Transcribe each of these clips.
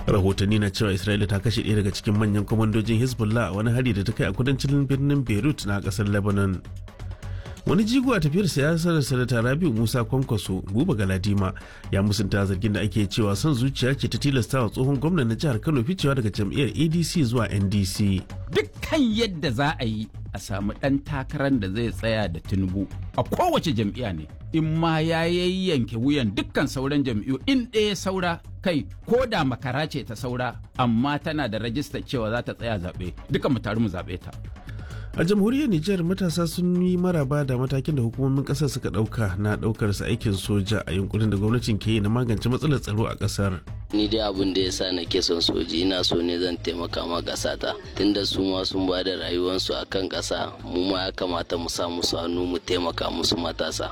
rahotanni na cewa isra'ila ta kashe ɗaya daga cikin manyan kwamandojin hezbollah a wani hari da ta kai a kudancin birnin beirut na ƙasar lebanon wani jigo a tafiyar siyasar sanata rabiu musa kwankwaso buba galadima ya musunta zargin da ake cewa son zuciya ce ta tilasta wa tsohon gwamnan na jihar kano ficewa daga jam'iyyar adc zuwa ndc dukkan yadda za a yi a samu ɗan takarar da zai tsaya da tinubu a kowace jam'iyya ne in ma ya yayyanke wuyan dukkan sauran jam'iyyu in ɗaya saura kai ko da makara ce ta saura amma tana da rajistar cewa za ta tsaya zaɓe duka mu taru mu zaɓe ta a jamhuriyar nijar matasa sun yi maraba da matakin da hukumomin kasar suka dauka na daukar su aikin soja a yunkurin da gwamnatin ke yi na magance matsalar tsaro a kasar ni dai abin da ya sa na ke son soji ina so ne zan taimaka ma ƙasata tunda su ma sun ba da rayuwarsu a kan ƙasa mu ma ya kamata mu sa musu hannu mu taimaka musu matasa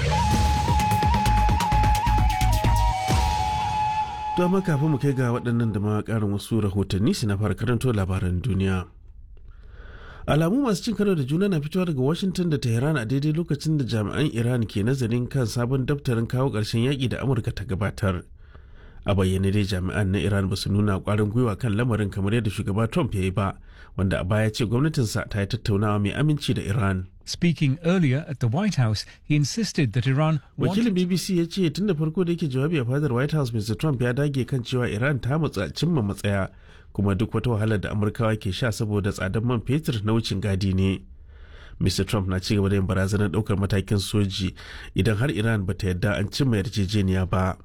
to amma kafin mu kai ga waɗannan da ma ƙarin wasu rahotanni su na fara karanto labaran duniya alamu masu cin karo da juna na fitowa daga washington da tehran a daidai lokacin da jami'an iran ke nazarin kan sabon daftarin kawo ƙarshen yaƙi da amurka ta gabatar a bayyane dai jami'an na iran ba su nuna ƙwarin gwiwa kan lamarin kamar yadda shugaba trump ya yi ba wanda a baya ce gwamnatinsa ta yi tattaunawa mai aminci da iran Speaking earlier at the White House, he insisted that Iran wakilin bbc ya ce tun da farko da yake jawabi a fadar white house mr trump ya dage kan cewa iran ta matsa cimma matsaya kuma duk wata wahalar da amurkawa ke sha saboda tsadar man fetur na wucin gadi ne mr trump na cigaba da yin barazanar daukar matakin soji idan har iran bata yadda an cimma yarjejeniya ba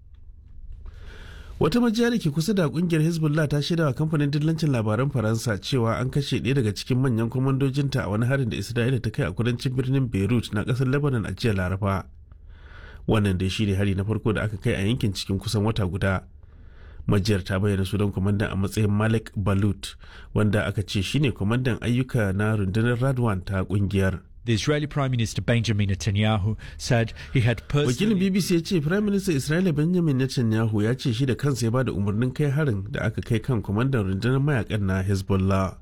wata majiya da ke kusa da kungiyar hezbollah ta shaida wa kamfanin dillancin labaran faransa cewa an kashe ɗaya daga cikin manyan kwamandojinta a wani harin da isra'ila ta kai a kudancin birnin beirut na ƙasar lebanon a jiya laraba wannan dai shine hari na farko da aka kai a yankin cikin kusan wata guda majiyar ta bayyana sunan kwamandan a matsayin malik balut wanda aka ce shine kwamandan ayyuka na rundunar radwan ta kungiyar The Israeli Prime Minister Benjamin Netanyahu said he had wakilin personally bbc ya ce prime minister isra'ila benjamin netanyahu ya ce shi da kansa ya bada umarnin kai harin da aka kai kan kwamandan rundunar mayakan na hezbollah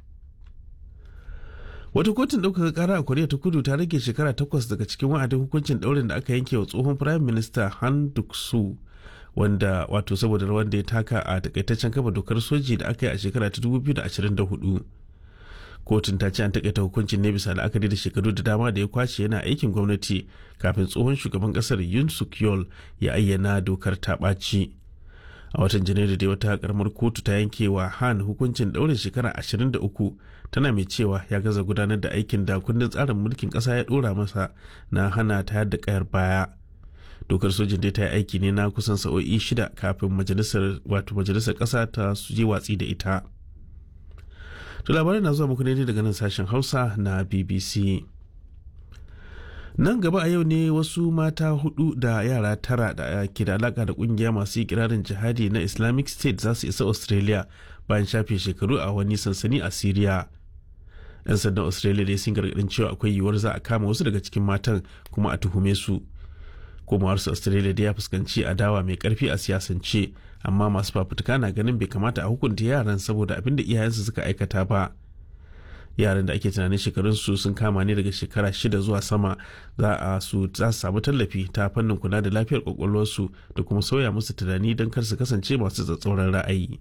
wata kotun ɗaukaka ƙara a koriya ta kudu ta rage shekara takwas daga cikin wa'adin hukuncin ɗaurin da aka yanke wa tsohon prime minister han duk-soo wanda wato saboda rawar da ya taka a takaitaccen kafa dokar soji da aka yi a shekara ta 2024 kotun ta ce an takaita hukuncin ne bisa la'akari da shekaru da dama da ya kwace yana aikin gwamnati kafin tsohon shugaban kasar yun suk yol ya ayyana dokar ta ɓaci a watan janairu da wata karamar kotu ta yanke wa han hukuncin ɗaurin shekara 23 tana mai cewa ya gaza gudanar da aikin da kundin tsarin mulkin ƙasa ya ɗora masa na hana ta da kayar baya dokar sojin dai ta yi aiki ne na kusan sa'o'i shida kafin majalisar wato majalisar ƙasa ta je watsi da ita to labarai na zuwa muku ne daga nan sashen hausa na bbc nan gaba a yau ne wasu mata hudu da yara tara da ke da alaka da kungiya masu kirarin jihadi na islamic state za su isa australia bayan shafe shekaru a wani sansani a syria yan sandan australia dai sun gargadin cewa akwai yiwuwar za a kama wasu daga cikin matan kuma a tuhume su komawarsu australia da ya fuskanci adawa mai karfi a siyasance amma masu fafutuka na ganin bai kamata a hukunta yaran saboda abin da iyayensu suka aikata ba yaran da ake tunanin shekarunsu sun kama ne daga shekara shida zuwa sama za a su za su samu tallafi ta fannin kula da lafiyar kwakwalwarsu da kuma sauya musu tunani don kar su kasance masu tsatsauran ra'ayi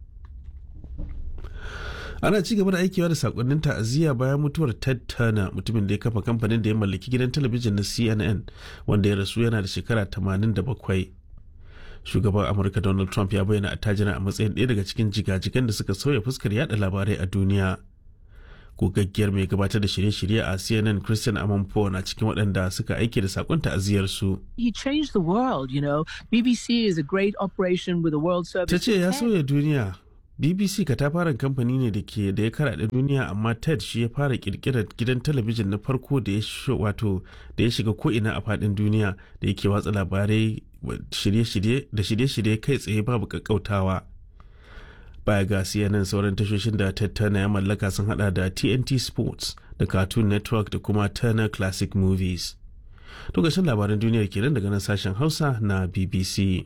ana ci gaba da aikewa da sakonnin ta'aziyya bayan mutuwar ted turner mutumin da ya kafa kamfanin da ya mallaki gidan talabijin na cnn wanda ya rasu yana da shekara 87 shugaban amurka donald trump ya bayyana attajira a matsayin ɗaya daga cikin jigajigan da suka sauya fuskar yada labarai a duniya gogaggiyar mai gabatar da shirye-shirye a cnn christian amanpo na cikin waɗanda suka aike da sakon ta'aziyarsu He changed the world, you know. BBC is a great operation with a world service. ta ce ya sauya duniya bbc katafaren kamfani ne da ke da ya karaɗe duniya amma ted shi ya fara kirkirar gidan talabijin na farko da ya shi- wato da ya shiga ko'ina a faɗin duniya da yake watsa labarai wa- shirye-shirye da shirye-shirye kai tsaye babu kakkautawa baya ga cnn sauran tashoshin da ted turner ya mallaka sun hada da tnt sports da cartoon network da kuma turner classic movies to gashin labaran duniyar kenan daga nan sashen hausa na bbc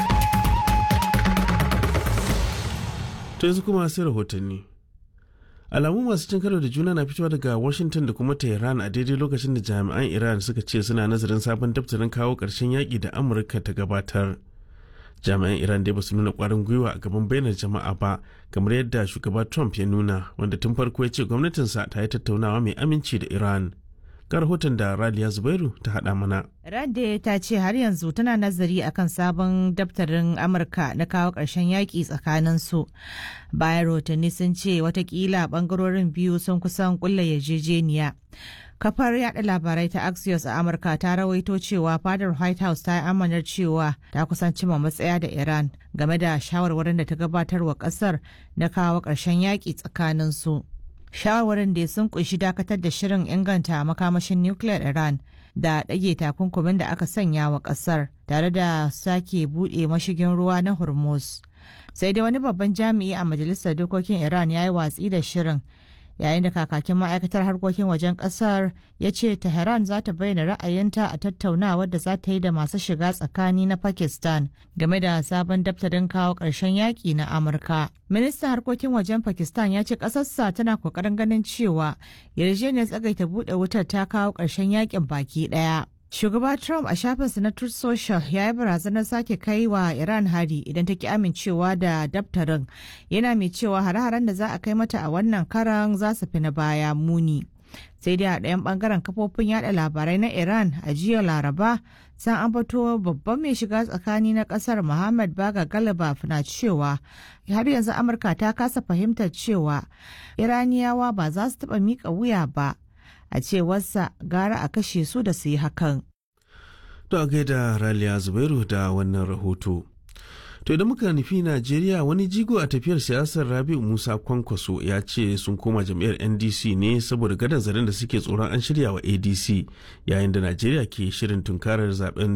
To yanzu kuma sai rahotanni. alamu masu cin karo da juna na fitowa daga washington da kuma tehran a daidai lokacin da jami'an iran suka ce suna nazarin sabon daftarin kawo ƙarshen yaƙi da amurka ta gabatar jami'an iran dai ba su nuna ƙwarin gwiwa a gaban bainar jama'a ba kamar yadda shugaba trump ya nuna wanda tun farko ya ce gwamnatinsa ta yi tattaunawa mai aminci da iran ga rahoton da raliya zubairu ta haɗa mana Rande ta ce har yanzu tana nazari akan sabon daftarin Amurka na kawo ƙarshen yaƙi tsakanin su. Bayan rahotanni sun ce watakila ɓangarorin biyu sun kusan ƙulla yarjejeniya. Kafar yada labarai ta Axios a Amurka ta rawaito cewa fadar White House ta yi amanar cewa ta kusan cima matsaya da Iran game da shawarwarin da ta gabatar wa ƙasar na kawo ƙarshen yaƙi tsakanin su. shawarwarin da sun kunshi dakatar da shirin inganta makamashin nukiliyar iran da ɗage takunkumin da aka sanya wa ƙasar tare da sake buɗe mashigin ruwa na hormuz sai dai wani babban jami'i a majalisar dokokin iran ya yi watsi da shirin yayin da kakakin ma'aikatar harkokin wajen kasar ya ce tehran za ta bayyana ra'ayinta a tattaunawar da za ta yi da masu shiga tsakani na pakistan game da sabon daftarin kawo ƙarshen yaƙi na amurka ministan harkokin wajen pakistan ya ce ƙasarsa tana ƙoƙarin ganin cewa yarjejeniyar tsagaita buɗe wutar ta kawo ƙarshen yaƙin baki ɗaya Shugaba Trump a shafinsa na Truth Social ya yi barazanar sake kai wa Iran hari idan ta ki amincewa da daftarin yana mai cewa hare-haren da za a kai mata a wannan karan za su fi na baya muni. Sai dai a ɗayan ɓangaren kafofin yada labarai na Iran a jiya Laraba san an fito babban mai shiga tsakani na ƙasar Muhammad Baga Galibaf na cewa har yanzu Amurka ta kasa fahimtar cewa Iraniyawa ba za su taɓa miƙa wuya ba. a cewarsa gara a kashe su da su yi hakan. To a gaida Raliya Zubairu da wannan rahoto. To idan muka nufi Najeriya wani jigo a tafiyar siyasar Rabi'u Musa Kwankwaso ya ce sun koma jam'iyyar NDC ne saboda gadon zaren da suke tsoron an shirya wa ADC yayin da Najeriya ke shirin tunkarar zaben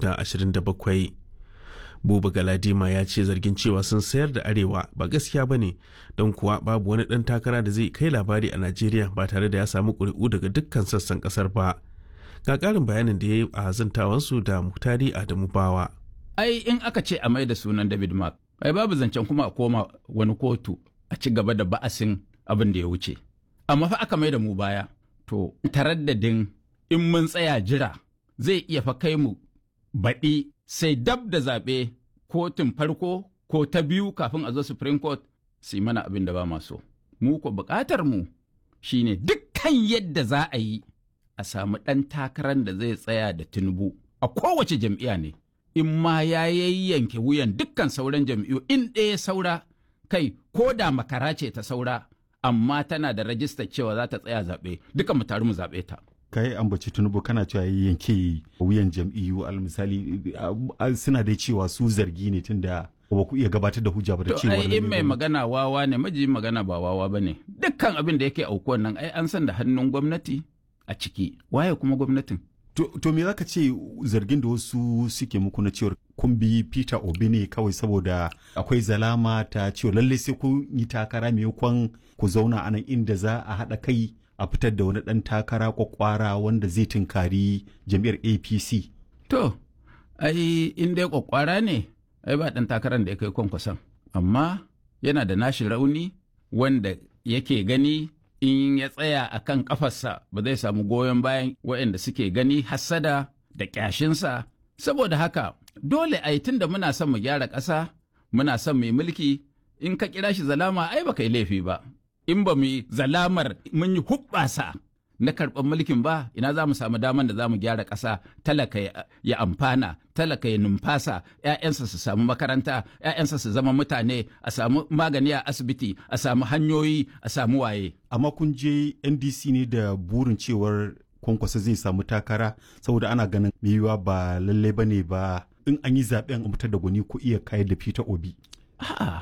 2027. Buba Galadima ya ce zargin cewa sun sayar da arewa ba gaskiya ba ne don kuwa babu wani ɗan takara da zai kai labari a Najeriya ba tare da ya samu ƙuri'u daga dukkan sassan ƙasar ba. Ga ƙarin bayanin da ya yi a zantawansu da Muktari Adamu Bawa. Ai in aka ce a mai da sunan David Mark, ai babu zancen kuma a koma wani kotu a ci gaba da ba'asin abin da ya wuce. Amma fa aka mai da mu baya, to taraddadin in mun tsaya jira zai iya fa kai mu baɗi sai dab da zaɓe kotun farko ko ta biyu kafin a zo Supreme Court su yi mana abin da ba maso. Mu ko buƙatar mu shine dukkan yadda za a yi a samu ɗan takarar da zai tsaya da Tinubu a kowace jam'iyya ne. In ma ya yayyanke wuyan dukkan sauran jam'iyyu in ɗaya saura kai ko da makara ce ta saura amma tana da rajistar cewa za ta tsaya zaɓe duka mu taru mu zaɓe ta. ka yi ambaci tunubu kana cewa ya yanke wuyan jam'iyyu al misali suna dai cewa su zargi ne tunda ba ku iya gabatar da hujja ba da To cewa ai in mai magana wawa ne majiyin magana ba wawa ba ne dukkan abin da yake aukuwan nan ai an san da hannun gwamnati a ciki waye kuma gwamnatin to, to me zaka ce zargin da wasu suke muku na cewar kun bi Peter Obi ne kawai saboda akwai zalama ta cewa lalle sai kun yi takara maimakon ku zauna a nan inda za a haɗa kai a fitar da wani ɗan takara kwakwara wanda zai tunkari jam'iyyar APC. to ai in dai kwakwara ne ai ba ɗan takarar da ya kai kwankwason amma yana da nashi rauni wanda yake gani in ya tsaya a kan ƙafarsa ba zai samu goyon bayan waɗanda suke gani hassada da ƙyashinsa saboda haka dole a yi tun da muna son mu gyara ƙasa muna son mai mulki in ka kira shi zalama ai ba yi laifi ba in ba mu yi zalamar mun yi hubbasa na karɓar mulkin ba ina za mu samu daman da za mu gyara ƙasa talaka ya- ya amfana talaka ya numfasa 'ya'yansa su samu makaranta 'ya'yansa su zama mutane a samu magani a asibiti a samu hanyoyi a samu waye Amma kun je NDC ne da burin cewar kwankwasa zai samu takara saboda ana ganin mai yiwuwa ba lallai ba ne ba in an yi zaɓen a fitar da gwani ko iya kayar da Peter Obi. a'a